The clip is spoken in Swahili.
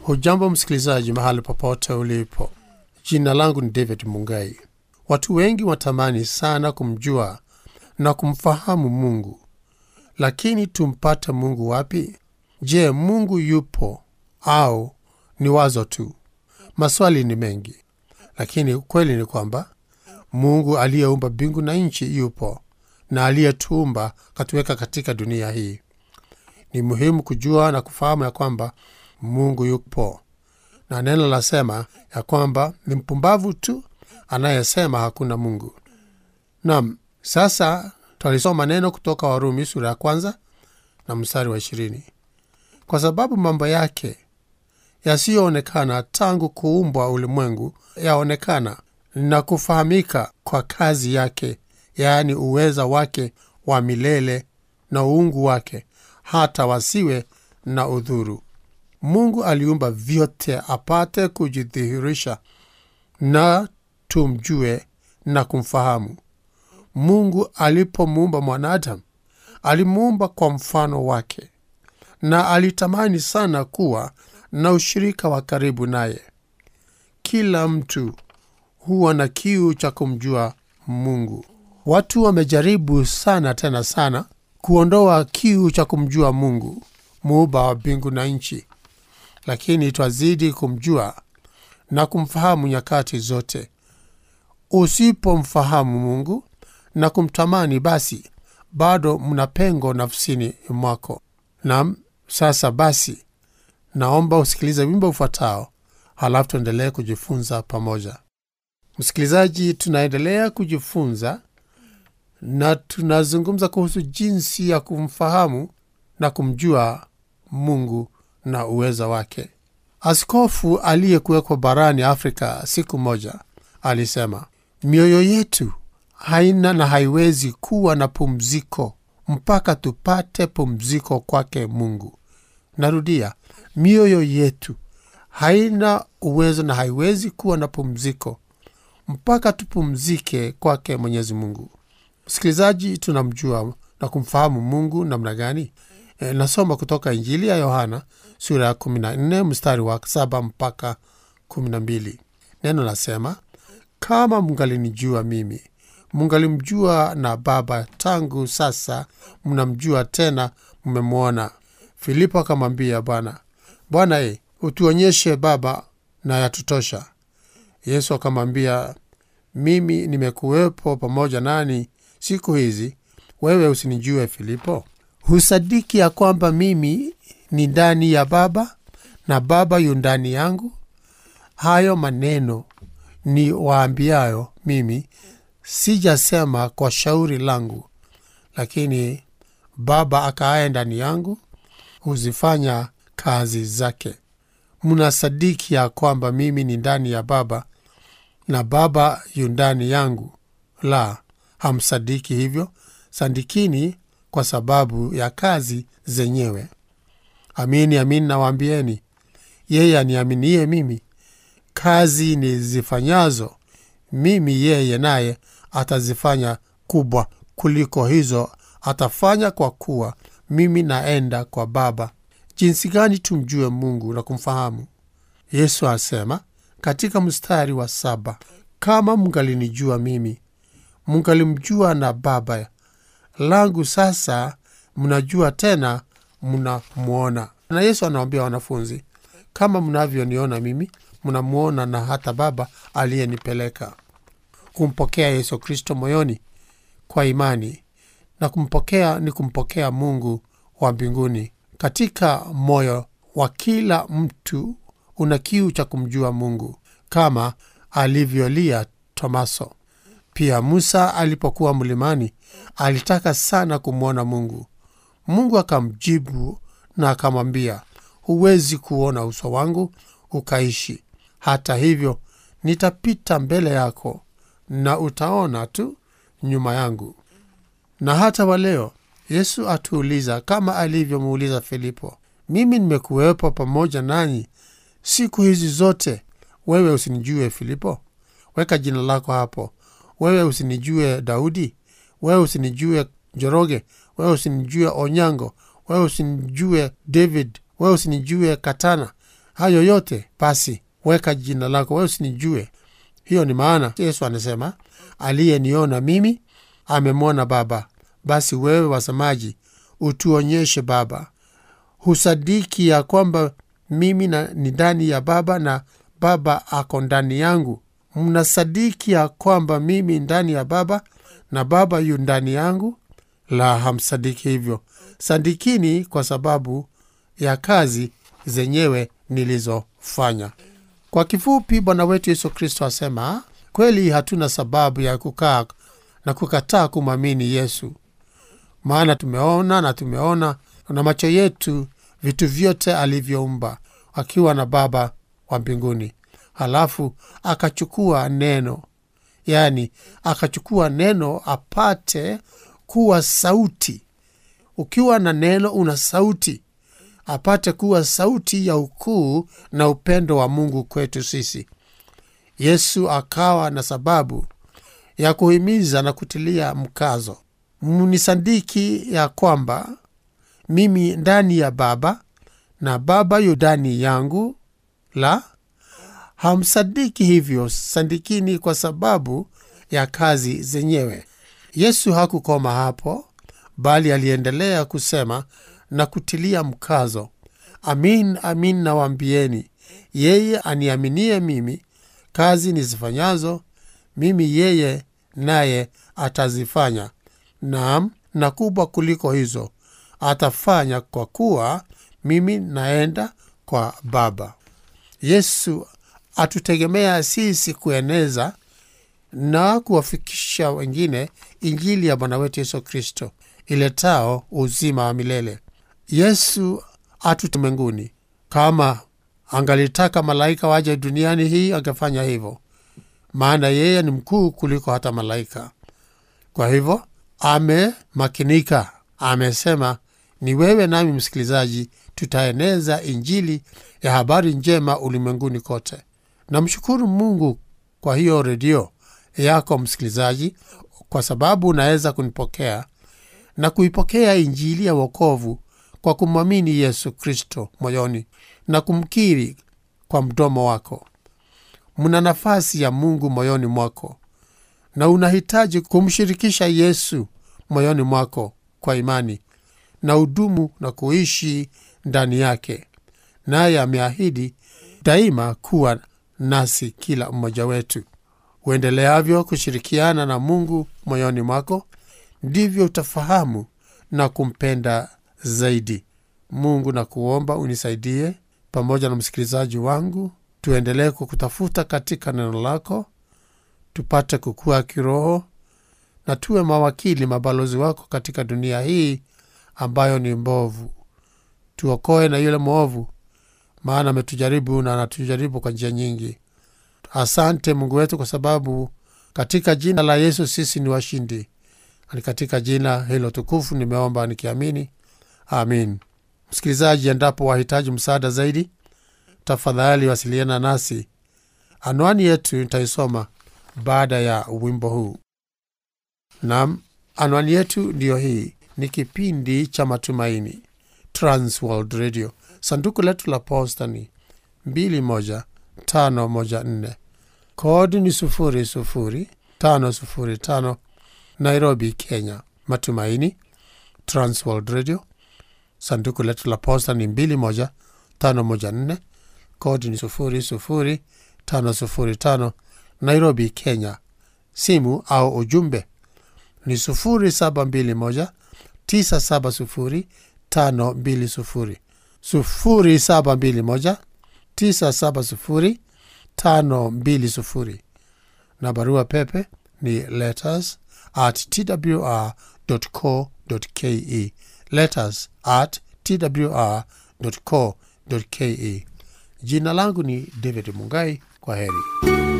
Hujambo msikilizaji, mahali popote ulipo. Jina langu ni David Mungai. Watu wengi watamani sana kumjua na kumfahamu Mungu, lakini tumpate Mungu wapi? Je, Mungu yupo au ni wazo tu? Maswali ni mengi, lakini ukweli ni kwamba Mungu aliyeumba mbingu na nchi yupo, na aliyetuumba katuweka katika dunia hii. Ni muhimu kujua na kufahamu ya kwamba Mungu yupo, na neno lasema ya kwamba ni mpumbavu tu anayesema hakuna Mungu. Nam, sasa twalisoma neno kutoka Warumi sura ya kwanza na mstari wa ishirini. Kwa sababu mambo yake yasiyoonekana tangu kuumbwa ulimwengu yaonekana na kufahamika kwa kazi yake, yaani uweza wake wa milele na uungu wake, hata wasiwe na udhuru. Mungu aliumba vyote apate kujidhihirisha na tumjue na kumfahamu. Mungu alipomuumba mwanadamu alimuumba kwa mfano wake, na alitamani sana kuwa na ushirika wa karibu naye. Kila mtu huwa na kiu cha kumjua Mungu. Watu wamejaribu sana tena sana kuondoa kiu cha kumjua Mungu, muumba wa mbingu na nchi, lakini twazidi kumjua na kumfahamu nyakati zote. Usipomfahamu Mungu na kumtamani, basi bado mna pengo nafsini mwako. Nam, sasa basi, naomba usikilize wimbo ufuatao, halafu tuendelee kujifunza pamoja. Msikilizaji, tunaendelea kujifunza na tunazungumza kuhusu jinsi ya kumfahamu na kumjua Mungu na uweza wake. Askofu aliyekuwekwa barani Afrika siku moja alisema, mioyo yetu haina na haiwezi kuwa na pumziko mpaka tupate pumziko kwake Mungu. Narudia, mioyo yetu haina uwezo na haiwezi kuwa na pumziko mpaka tupumzike kwake Mwenyezi Mungu. Msikilizaji, tunamjua na kumfahamu Mungu namna gani? E, nasoma kutoka Injili ya Yohana sura ya 14 mstari wa 7 mpaka 12. Neno nasema, kama mngalinijua mimi, mngalimjua na Baba; tangu sasa mnamjua, tena mmemwona. Filipo akamwambia Bwana, Bwana e, utuonyeshe Baba na yatutosha. Yesu akamwambia, mimi nimekuwepo pamoja nani siku hizi, wewe usinijue Filipo? Husadiki ya kwamba mimi ni ndani ya Baba na Baba yu ndani yangu? Hayo maneno ni waambiayo mimi, sijasema kwa shauri langu, lakini Baba akaaye ndani yangu huzifanya kazi zake. Mnasadiki ya kwamba mimi ni ndani ya Baba na Baba yu ndani yangu? La, hamsadiki hivyo. Sandikini kwa sababu ya kazi zenyewe. Amini amini nawaambieni, yeye aniaminie mimi, kazi nizifanyazo mimi yeye naye atazifanya kubwa kuliko hizo atafanya, kwa kuwa mimi naenda kwa Baba. Jinsi gani tumjue Mungu na kumfahamu? Yesu asema katika mstari wa saba, kama mngalinijua mimi, mngalimjua na Baba langu. Sasa mnajua tena mnamwona. Na Yesu anawambia wanafunzi, kama mnavyoniona mimi, mnamwona na hata Baba aliyenipeleka. Kumpokea Yesu Kristo moyoni kwa imani na kumpokea ni kumpokea Mungu wa mbinguni katika moyo wa kila mtu. Una kiu cha kumjua Mungu kama alivyolia Tomaso. Pia Musa alipokuwa mlimani alitaka sana kumwona Mungu. Mungu akamjibu na akamwambia, huwezi kuona uso wangu ukaishi. Hata hivyo, nitapita mbele yako na utaona tu nyuma yangu. Na hata waleo Yesu atuuliza kama alivyomuuliza Filipo, mimi nimekuwepo pamoja nanyi siku hizi zote, wewe usinijue Filipo? Weka jina lako hapo. Wewe usinijue Daudi? Wewe usinijue Njoroge? Wewe usinijue Onyango? Wewe usinijue David? Wewe usinijue Katana? hayo yote basi weka jina lako wewe usinijue hiyo ni maana yesu anasema aliyeniona mimi amemwona baba basi wewe wasemaji utuonyeshe baba husadiki ya kwamba mimi na, ni ndani ya baba na baba ako ndani yangu mnasadiki ya kwamba mimi ndani ya baba na baba yu ndani yangu la hamsadiki hivyo sadikini kwa sababu ya kazi zenyewe nilizofanya kwa kifupi bwana wetu yesu kristo asema kweli hatuna sababu ya kukaa na kukataa kumwamini yesu maana tumeona na tumeona na macho yetu vitu vyote alivyoumba akiwa na baba wa mbinguni halafu akachukua neno yaani akachukua neno apate kuwa sauti ukiwa na neno una sauti apate kuwa sauti ya ukuu na upendo wa mungu kwetu sisi yesu akawa na sababu ya kuhimiza na kutilia mkazo mnisadiki ya kwamba mimi ndani ya baba na baba yu ndani yangu la hamsadiki hivyo sadikini kwa sababu ya kazi zenyewe yesu hakukoma hapo bali aliendelea kusema na kutilia mkazo amin amin nawaambieni yeye aniaminie mimi kazi nizifanyazo mimi yeye naye atazifanya naam na kubwa kuliko hizo atafanya kwa kuwa mimi naenda kwa baba yesu atutegemea sisi kueneza na kuwafikisha wengine injili ya bwana wetu yesu kristo iletao uzima wa milele yesu atutumenguni kama angalitaka malaika waje duniani hii angefanya hivyo maana yeye ni mkuu kuliko hata malaika kwa hivyo amemakinika amesema ni wewe nami msikilizaji tutaeneza injili ya habari njema ulimwenguni kote namshukuru mungu kwa hiyo redio yako msikilizaji kwa sababu unaweza kunipokea na kuipokea injili ya wokovu kwa kumwamini yesu kristo moyoni na kumkiri kwa mdomo wako mna nafasi ya mungu moyoni mwako na unahitaji kumshirikisha yesu moyoni mwako kwa imani na udumu na kuishi ndani yake naye ameahidi daima kuwa nasi kila mmoja wetu uendeleavyo kushirikiana na mungu moyoni mwako ndivyo utafahamu na kumpenda zaidi mungu na kuomba unisaidie pamoja na msikilizaji wangu tuendelee kukutafuta katika neno lako tupate kukua kiroho na tuwe mawakili mabalozi wako katika dunia hii ambayo ni mbovu tuokoe na yule mwovu maana ametujaribu na anatujaribu kwa njia nyingi asante mungu wetu kwa sababu katika jina la yesu sisi ni washindi ni katika jina hilo tukufu nimeomba nikiamini amin msikilizaji endapo wahitaji msaada zaidi tafadhali wasiliana nasi anwani yetu nitaisoma baada ya wimbo huu nam anwani yetu ndiyo hii ni kipindi cha matumaini transworld radio sanduku letu la posta ni 21514 kodi ni 00505 nairobi kenya matumaini transworld radio sanduku letu la posta ni 21514 kodi ni 00505 nairobi kenya simu au ujumbe ni 0721 970 520 0721 970 520 na barua pepe ni letters at twr co ke letters at twr co ke jina langu ni david mungai kwa heri